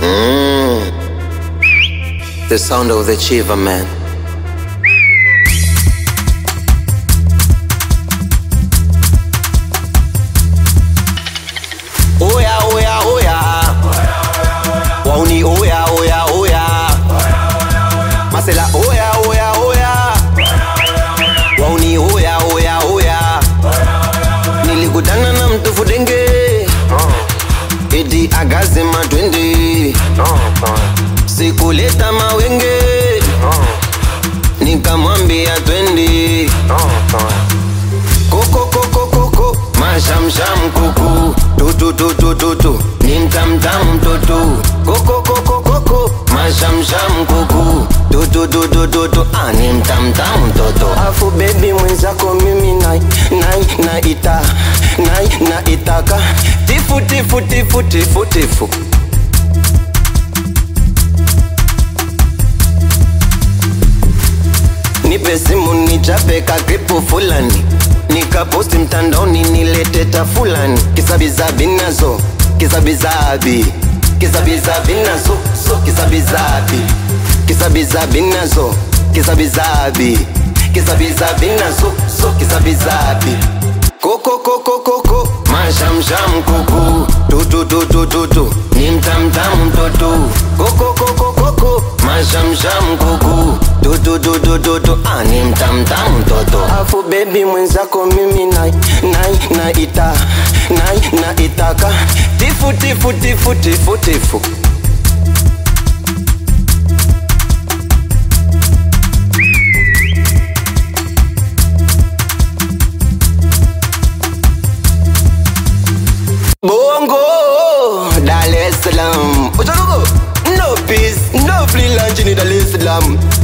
The sound of the Chiva man. Oya, oya, oya. Wauni, oya, oya, oya. Masela, oya, oya, oya. Wauni, oya, oya, oya. Nilikutana na mtu fudenge eti akasema twende sikuleta mawenge nikamwambia twende koko koko koko mashamsham kuku tutututututu ni mtamtam mtoto koko koko koko mashamsham kuku tutututututu ah, ni mtamtam mtoto afu bebi mwenzako mimi nai nai naita nai naitaka tifu tifu tifu tifu tifu nipe simu nichapeka klipu fulani nikaposti mtandaoni nileteta fulani kisabizabi nazo kisabizabi kisabizabi nazo so kisabizabi kisabizabi nazo kisabizabi kisabizabi nazo so kisabizabi koko koko koko mashamsham kuku tutututututu ni mtamtam mtoto koko koko koko mashamsham kuku tutututututu ah, ni mtamtam mtoto afu bebi mwenzako mimi nai nai naita nai naitaka tifu tifu tifu tifu tifu Bongo, Dar es Salaam. Ucharugo, no peace, no free lunch in Dar es Salaam.